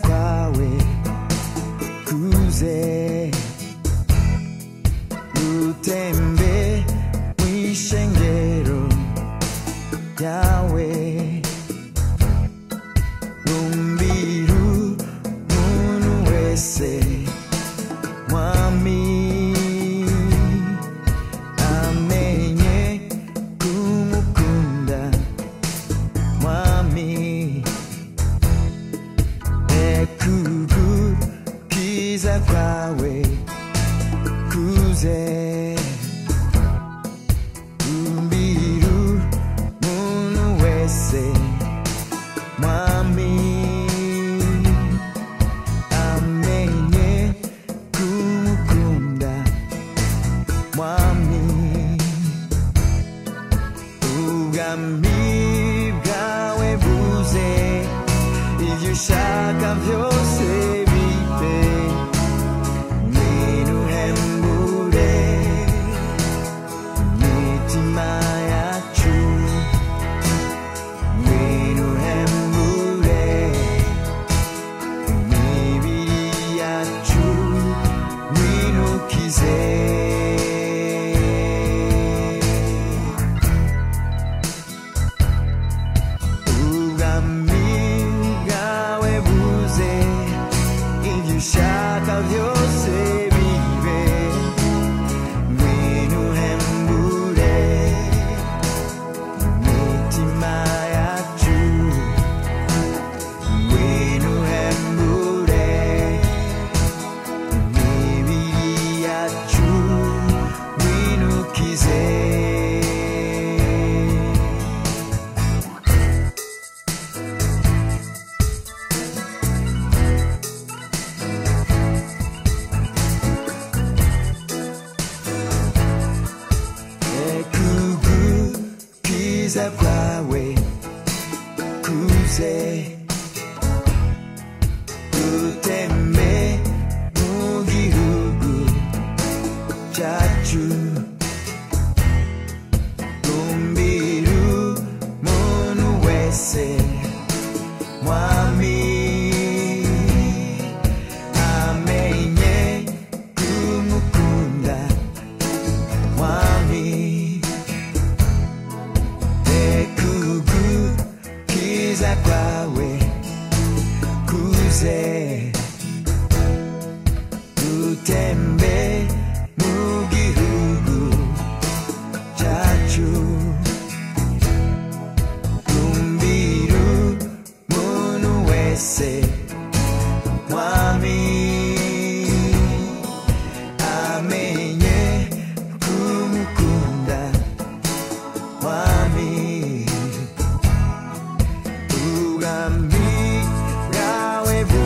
bawe kuze utembe w'ishengero ryawe rumbira umuntu wese mwami amenye kumukunda mwami ekugukiza kwawe kuze umbiru muntu wese mwami amenye kumukunda mwami ubwami bwawe buze ibyo ushaka byose bibe niruhembure imitima yacu niruhembure imibiri yacu winukize ubwami bwawe buze ibyo ushaka byose bibe ngwino uhembure imitima yacu ngwino uhembure imibiri yacu winukize ekugukiza kwawe kuze utembe mu gihugu cyacu rumbiru muntu wese mwami amenye kumukunda mwami ekugukiza kwawe kuze utembe mu gihugu cyacu rumbiru muntu wese mwami amenye kumukunda Wami, ugami, gawe bu.